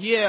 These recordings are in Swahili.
Yeah.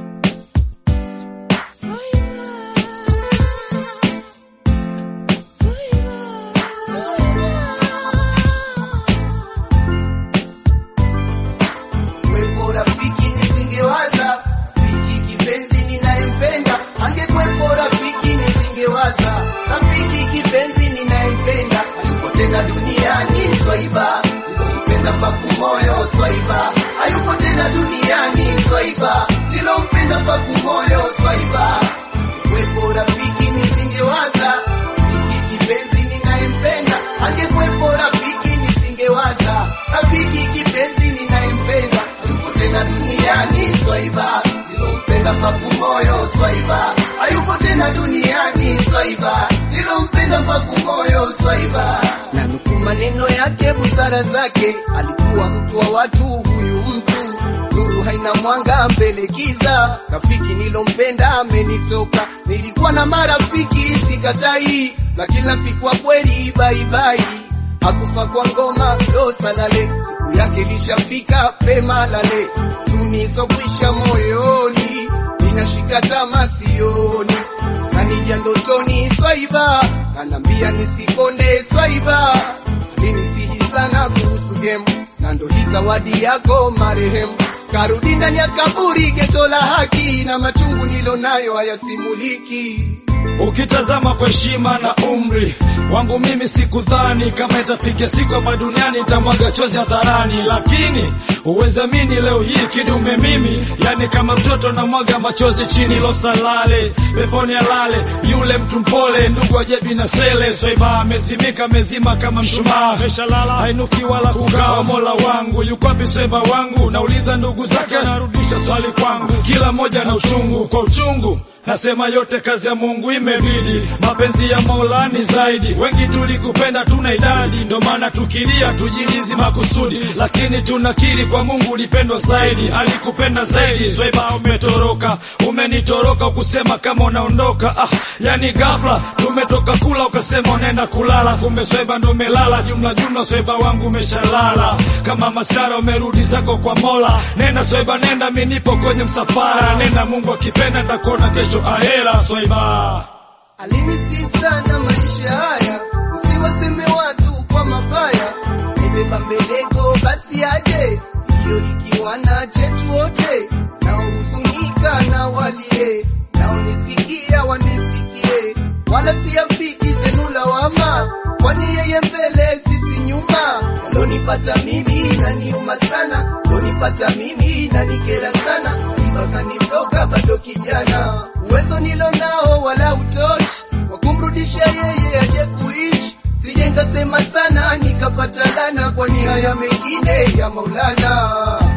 Kwepo rafiki nisingewaza, rafiki kipenzi ninayempenda, angekwepo rafiki nisingewaza, rafiki kipenzi ninayempenda, hayupo tena duniani swaiba, nilompenda paku moyo swaiba, hayupo tena duniani swaiba, nilompenda paku moyo swaiba. Kwepo rafiki nisingewaza, rafiki kipenzi ninayempenda, angekwepo rafiki nisingewaza, rafiki kipenzi ninayempenda, hayupo tena duniani swaiba, nilompenda paku moyo swaiba, hayupo tena duniani swaiba, nilompenda paku moyo swaiba. Na nukuu maneno yake, busara zake, alikuwa mtu wa watu, huyu mtu nuru haina mwanga mbele giza, rafiki nilompenda amenitoka. Nilikuwa na marafiki sikatai, lakini rafiki wa kweli baibai hakufa kwa ngoma ndo salale, siku yake lishafika pema lale, tunisokwisha moyoni, ninashika tama sioni, nanija ndotoni swaiba, kanambia nisikonde swaiba, alinisihi sana kuhusu gemu, na ndo hii zawadi yako marehemu karudi ndani ya kaburi, geto la haki na machungu nilo nayo hayasimuliki. Ukitazama kwa heshima na umri wangu mimi sikudhani kama itafikia siku hapa duniani nitamwaga chozi hadharani, lakini uwezamini leo hii kidume mimi, yani kama mtoto namwaga machozi chini losalale peponi alale yule mtu mpole, ndugu ajebi na sele swaiba amezimika mezima kama mshumaa, meshalala hainuki wala kukawa. Mola wangu yuko wapi swaiba wangu? Nauliza ndugu zake, narudisha swali kwangu, kila mmoja na uchungu kwa uchungu Nasema yote kazi ya Mungu imebidi, mapenzi ya Mola ni zaidi. Wengi tulikupenda tuna idadi, ndo maana tukilia tujilizi makusudi, lakini tunakiri kwa Mungu ulipendwa zaidi, alikupenda zaidi. Swaiba umetoroka, umenitoroka, ukusema kama unaondoka. Ah, yani ghafla tumetoka kula ukasema unaenda kulala, kumbe Swaiba ndo umelala. Jumla jumla Swaiba wangu umeshalala, kama masara umerudi zako kwa Mola. Nenda Swaiba, nenda, mimi nipo kwenye msafara, nenda, Mungu akipenda nitakuona kesho ahera. Swaiba Alinisi sana maisha haya, usiwaseme watu kwa mabaya. Nimebeba mbeleko basi aje, hiyo ikiwa na chetu wote, naohuzunika na walie, naonisikia wanisikie, wala siafiki zenu lawama, kwani yeye mbele sisi nyuma. Lonipata mimi naniuma sana, lonipata mimi nanikera sana, ibakanitoka bado kijana, uwezo nilo nao wala utoshi wa kumrudisha yeye aje kuishi. Sije nikasema sana nikapata lana, kwani haya mengine ya Maulana.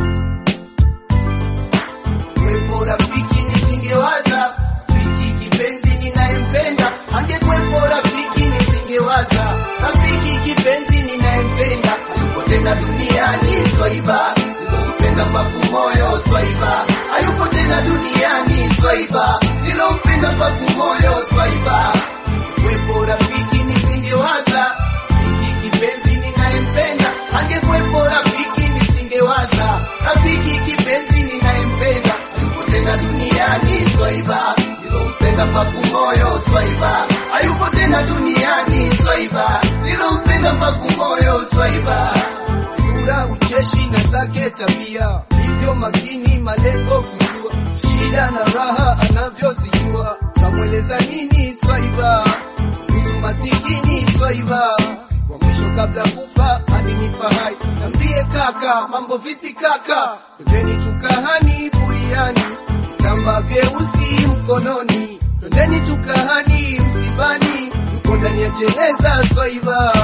Kwepo rafiki nisingewaza, rafiki kipenzi ninayempenda, angekwepo rafiki nisingewaza, rafiki kipenzi ninayempenda, hayupo tena duniani swaiba, nilompenda paku moyo swaiba, hayupo tena duniani swaiba, nilompenda paku moyo swaiba. Kwepo rafiki nisingewaza, rafiki kipenzi ninayempenda, angekwepo rafiki nisingewaza, rafiki kipenzi ninayempenda, hayupo tena duniani swaiba, nilompenda paku moyo swaiba, hayupo tena duniani swaiba, nilompenda paku moyo swaiba. Sura ucheshi na zake tabia, hivyo makini malengo kujua, shida na raha anavyozijua, kamweleza nini swaiba Mtu masikini swaiba wa mwisho kabla kufa alinipa hai, nambie kaka, mambo vipi kaka, twendeni tukahani buriani, vitamba vyeusi mkononi, twendeni tukahani msibani, mko ndani ya jeneza swaiba,